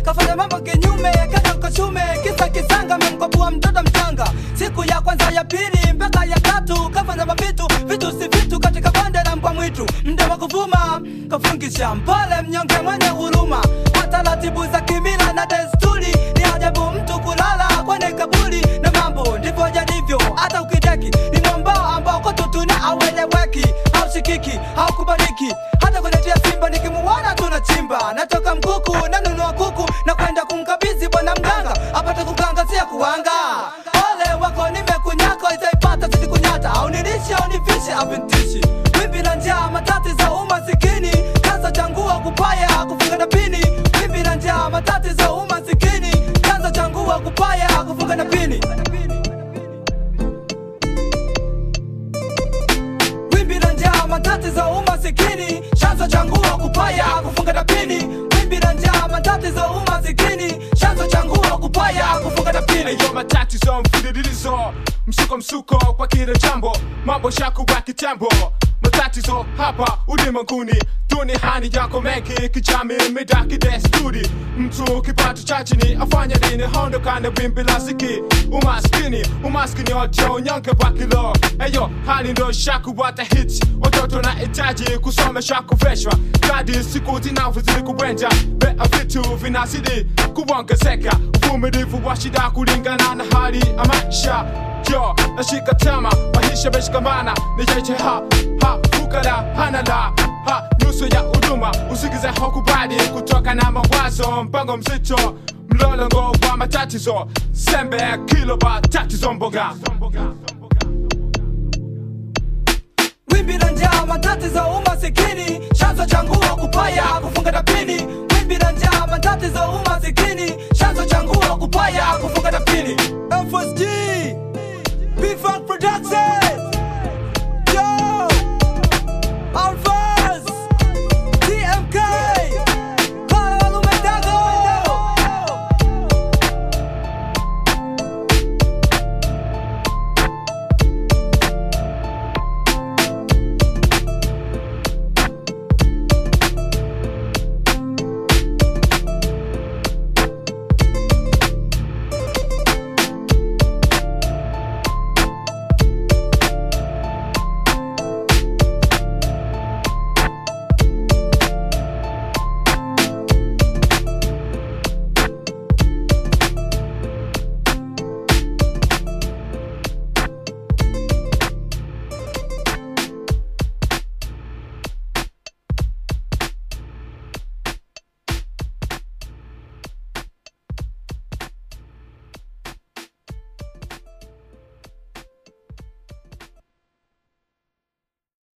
kafanya mambo kinyume kaka kashume kisa kisanga memkopua mtoto mchanga siku ya kwanza ya pili mpaka ya tatu kafanya mavitu vitu si vitu katika bonde la mbwa mwitu mda wa kuvuma kafungisha mpole mnyonge mwenye huruma kwa taratibu za kimila na desturi ni ajabu mtu kulala kwenye kaburi na mambo ndivyo yalivyo hata ukideki ni mwambao ambao kotutuna aueleweki haushikiki haukubaliki hata kwenye tia simba nikimuona tunachimba natoka mkuku nanunua kuku na kwenda kumkabidhi bwana mganga apate kukangazia kuwanga ole wako nimekunyako itaipata sitikunyata au nilishe au nivishe avintishi wimbi la njaa matatizo umasikini kanza changua kupaya kufunga na pini wimbi la njaa matatizo umasikini kanza changua kupaya kufunga na pini wimbi la njaa matatizo umasikini chanzo changua kupaya kufunga na pini wimbi la njaa matatizo umasikini chanzo changua kupaya kufunga na pini Eyo matatizo mfululizo msuko msuko kwa kila jambo mambo shakuwa kitambo matatizo hapa ulimwenguni duniani yako mengi kijamii mida kidesturi mtu kipato cha chini afanya nini hondokane wimbi la ziki umaskini umaskini ojo unyonge wa kilo eyo hali ndo shakuwa the hits watoto na hitaji kusomesha kuveshwa kadi siku zinavyozidi kubwenja bea vitu vinazidi kuongezeka uvumilivu wa shida kulingana na hali ya maisha yo nashika tama maisha meshikamana nijeje ha ha fukara hana la ha nyuso ya huduma usikize hokubali kutoka na mawazo mpango mzito mlolongo wa matatizo sembe kiloba tatizo mboga wimbi la njaa matatizo umasikini chanzo changua kupaya kufunga na pini wimbi la njaa matatizo umasikini chanzo changua kupaya kufunga na pini